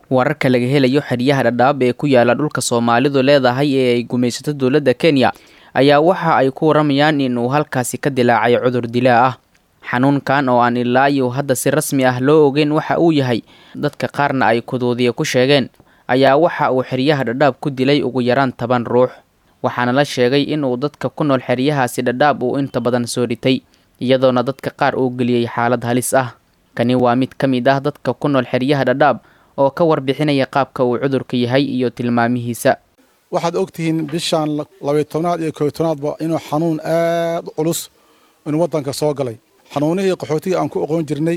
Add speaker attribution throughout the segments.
Speaker 1: wararka laga helayo xeryaha dhadhaab ee ku yaala dhulka soomaalidu leedahay ee ay gumaysato dowladda kenya ayaa waxa ay ku waramayaan in uu halkaasi ka dilaacay cudur dilaa ah xanuunkan oo aan ilaa iyo hadda si rasmi ah loo ogeyn waxa uu yahay dadka qaarna ay kuduudiya ku sheegeen ayaa waxa uu xeryaha dhadhaab ku dilay ugu yaraan toban ruux waxaana la sheegay inuu dadka ku nool xeryahaasi dhadhaab uu inta badan soo dhitay iyadoona dadka qaar uu geliyey xaalad halis ah kani waa mid ka mid ah dadka ku nool xeryaha dhadhaab oo ka warbixinaya qaabka uu cudurka yahay iyo tilmaamihiisa
Speaker 2: waxaad ogtihiin bishaan labayo tobnaad iyo kooyo tobnaadba inuu xanuun aad u culus inuu waddanka soo galay xanuunihii qaxootiga aan ku oqoon jirnay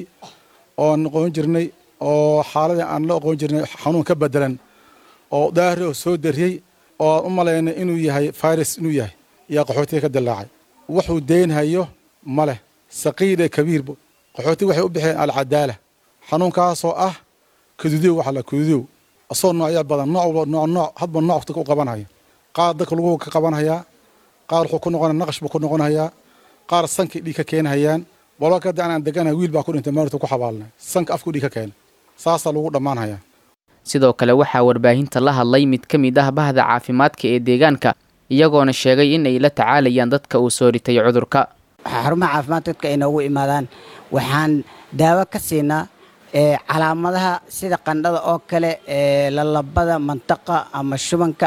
Speaker 2: oon oqoon jirnay oo xaaladii aan la oqoon jirnay xanuun ka bedelan oo daahri oo soo dariyey oo aan u malaynay inuu yahay virus inuu yahay ayaa qaxootiga ka dilaacay wuxuu deynhayo ma leh saqiile kabiirbo qaxootiga waxay u bixiyeen alcadaala xanuunkaasoo ah kadudiyow waxa la kadudiyow asoo noocya badan nooc walba nooc nooc hadba nooc dadka u qabanhaya qaar dadka lagu ka qabanhayaa qaar wuxuu ku noqonaya naqash buu ku noqonhayaa qaar sankay dhiig ka keenhayaan walba kada anaan deganahay wiil baa ku dhintay maarta ku xabaalnay sanka afku dhiig ka keena saasaa lagu dhammaanhayaa
Speaker 1: sidoo kale waxaa warbaahinta la hadlay mid ka mid ah bahda caafimaadka ee deegaanka iyagoona sheegay in ay la tacaalayaan dadka uu soo ritay cudurka
Speaker 3: xarumaha caafimaad dadka ay noogu imaadaan waxaan daawo ka siinaa calaamadaha sida qandhada oo kale lalabada mantaqa ama shubanka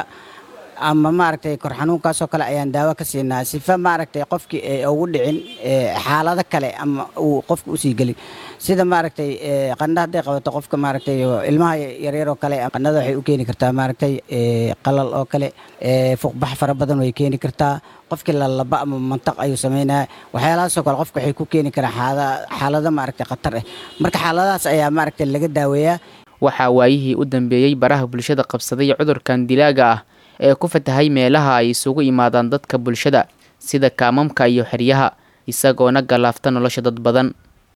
Speaker 3: ama maaragtay kor xanuunkaasoo kale ayaan daawo ka siinaa sifa maaragtay qofkii ay ugu dhicin xaalado kale ama uu qofka usii gelin sida maaragtay qandha hadday qabato qofka maaragtay ilmaha yaryar oo kale qandhada waxay u keeni kartaa maaragtay qalal oo kale fuqbax fara badan way keeni kartaa qofkii lalaba ama mantaq ayuu sameynaya waxyaalahaasoo kale qofka waxay ku keeni karaan xaalado maaragtay khatar ah marka xaaladahaas ayaa maaragtay laga daaweeyaa
Speaker 1: waxaa waayihii u dambeeyey baraha bulshada qabsaday cudurkan dilaaga ah ee ku fatahay meelaha ay isugu imaadaan dadka bulshada sida kaamamka iyo xeryaha isagoona galaafta nolosha dad badan